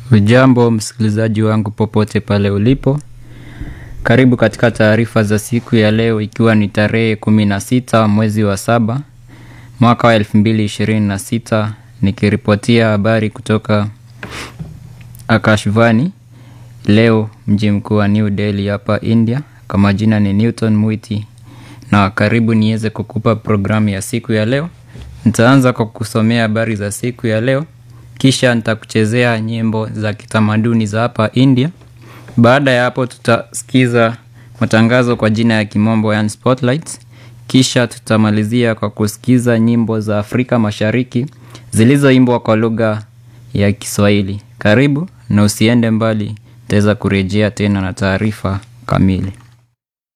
Ujambo msikilizaji wangu popote pale ulipo, karibu katika taarifa za siku ya leo, ikiwa ni tarehe kumi na sita mwezi wa saba mwaka wa elfu mbili ishirini na sita nikiripotia habari kutoka Akashvani leo mji mkuu wa New Delhi hapa India. Kwa majina ni Newton Mwiti na karibu niweze kukupa programu ya siku ya leo. Nitaanza kwa kusomea habari za siku ya leo kisha nitakuchezea nyimbo za kitamaduni za hapa India. Baada ya hapo, tutasikiza matangazo kwa jina ya kimombo yani spotlights. Kisha tutamalizia kwa kusikiza nyimbo za Afrika Mashariki zilizoimbwa kwa lugha ya Kiswahili. Karibu na usiende mbali, nitaweza kurejea tena na taarifa kamili.